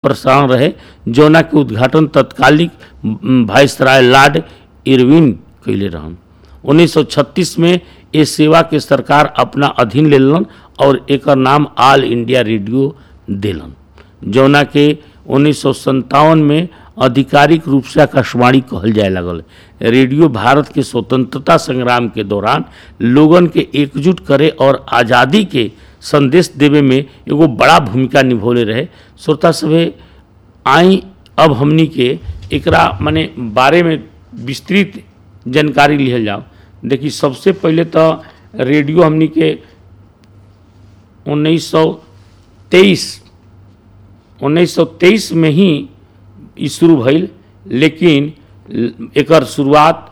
प्रसारण रहे जौना के उद्घाटन तत्कालिक म, वायसराय लॉर्ड इरविन कैले रहन 1936 में ये सेवा के सरकार अपना अधीन ले लेलन और एकर नाम ऑल इंडिया रेडियो देलन जौना के उन्नीस में आधिकारिक रूप से आकाशवाणी कहल जाए लगल रेडियो भारत के स्वतंत्रता संग्राम के दौरान लोगन के एकजुट करे और आज़ादी के संदेश देवे में एगो बड़ा भूमिका निभौले रहे श्रोता सभे आई अब हमनी के एकरा माने बारे में विस्तृत जानकारी लिहल जाओ देखी सबसे पहले तो रेडियो हमनी के 1923 1923 में ही ई शुरू भइल लेकिन एकर शुरुआत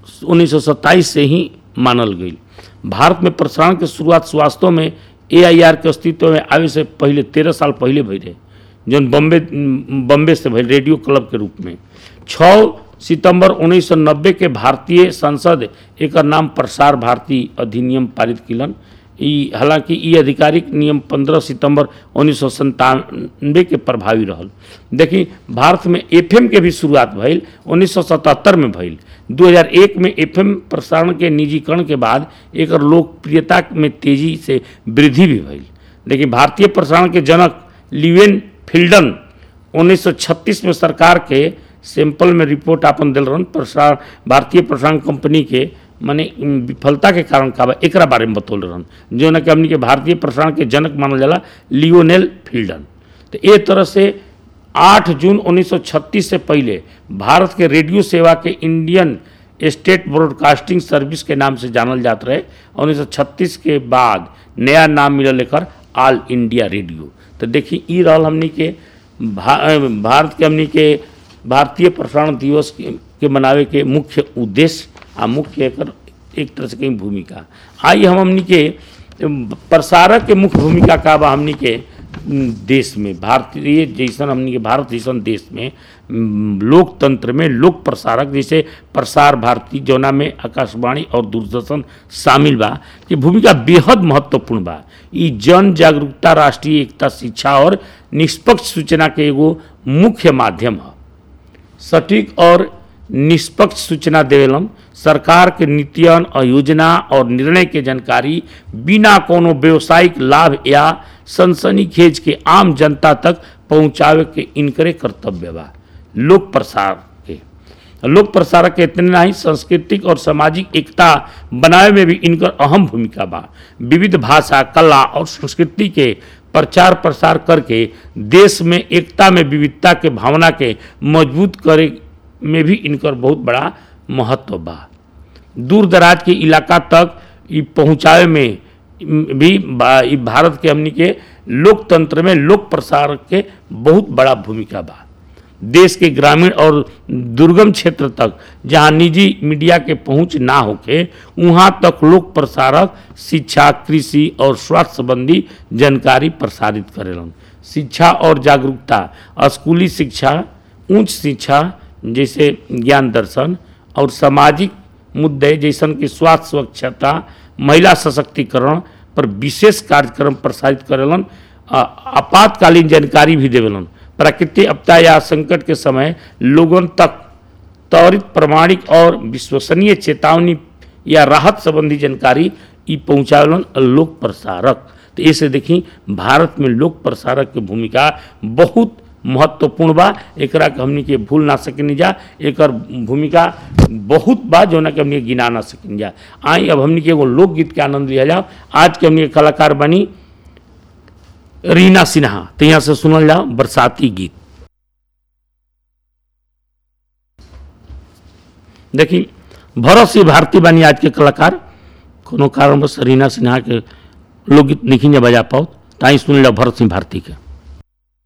1927 से ही मानल गई भारत में प्रसारण के शुरुआत वास्तव में एआईआर के अस्तित्व में आवे से पहले तेरह साल पहले भई रहे जौन बम्बे बम्बे से भइल रेडियो क्लब के रूप में छः सितंबर 1990 के भारतीय संसद एकर नाम प्रसार भारती अधिनियम पारित किलन ई हालांकि ई आधिकारिक नियम 15 सितंबर उन्नीस के प्रभावी रहल देखी भारत में एफएम के भी शुरुआत भइल 1977 में भइल 2001 में एफएम प्रसारण के निजीकरण के बाद एकर लोकप्रियता में तेजी से वृद्धि भी भइल देखिए भारतीय प्रसारण के जनक लिवेन फिल्डन 1936 में सरकार के सैंपल में रिपोर्ट आपन दिल रहन प्रसार भारतीय प्रसारण कंपनी के माने विफलता के कारण का बा एकरा बारे में बतौल रहन जो ना कि हमनी के भारतीय प्रसारण के जनक मानल जाला लियोनेल फिल्डन तो ए तरह से 8 जून 1936 से पहले भारत के रेडियो सेवा के इंडियन स्टेट ब्रॉडकास्टिंग सर्विस के नाम से जानल जात रहे और 1936 के बाद नया नाम मिलल एकर ऑल इंडिया रेडियो तो देखी ई रहल हमनी के भा, भारत के हमनी के भारतीय प्रसारण दिवस के, के मनावे के मुख्य उद्देश्य आ मुख्य एकर एक तरह से कहीं भूमिका आई हम हमनी के प्रसारक के मुख्य भूमिका का बा हमनी के देश में भारतीय जैसन हमनी के भारत जैसन देश में लोकतंत्र में लोक प्रसारक जैसे प्रसार भारती जौना में आकाशवाणी और दूरदर्शन शामिल बा कि भूमिका बेहद महत्वपूर्ण बा ई जन जागरूकता राष्ट्रीय एकता शिक्षा और निष्पक्ष सूचना के एगो मुख्य माध्यम है सटीक और निष्पक्ष सूचना देवेलन सरकार के नीतियन और योजना और निर्णय के जानकारी बिना कोनो व्यवसायिक लाभ या सनसनीखेज के आम जनता तक पहुंचावे के इनकरे कर्तव्य बा लोक प्रसार के लोक प्रसारक के इतने नहीं सांस्कृतिक और सामाजिक एकता बनावे में भी इनकर अहम भूमिका बा विविध भाषा कला और संस्कृति के प्रचार प्रसार करके देश में एकता में विविधता के भावना के मजबूत करे में भी इनकर बहुत बड़ा महत्व बा दूर दराज के इलाका तक ई पहुँचावे में भी ई भारत के हमनी के लोकतंत्र में लोक प्रसार के बहुत बड़ा भूमिका बा देश के ग्रामीण और दुर्गम क्षेत्र तक जहां निजी मीडिया के पहुंच ना होके वहां तक लोक प्रसारक शिक्षा कृषि और स्वास्थ्य संबंधी जानकारी प्रसारित करेलन शिक्षा और जागरूकता स्कूली शिक्षा उच्च शिक्षा जैसे ज्ञान दर्शन और सामाजिक मुद्दे जैसन कि स्वास्थ्य स्वच्छता महिला सशक्तिकरण पर विशेष कार्यक्रम प्रसारित करेलन आपातकालीन जानकारी भी देवेलन प्राकृतिक आपदा या संकट के समय लोगन तक त्वरित प्रमाणिक और विश्वसनीय चेतावनी या राहत संबंधी जानकारी ई पहुँचावेलन लोक प्रसारक तो ऐसे देखी भारत में लोक प्रसारक की भूमिका बहुत महत्वपूर्ण बा एकरा के हमनी के भूल ना सकेनी जा एकर भूमिका बहुत बा जो ना के हमनी के गिना ना सकेनी जा आई अब हमनी के एगो लोकगीत के आनंद लिया जाओ आज के हमनी के कलाकार बनी रीना सिन्हा तो यहाँ से सुनल जाओ बरसाती गीत देखी भरत सिंह भारती बानी आज के कलाकार कोनो कारणवश रीना सिन्हा के लोकगीत नहीं बजा पाओ ताई सुन लो भरत सिंह भारती के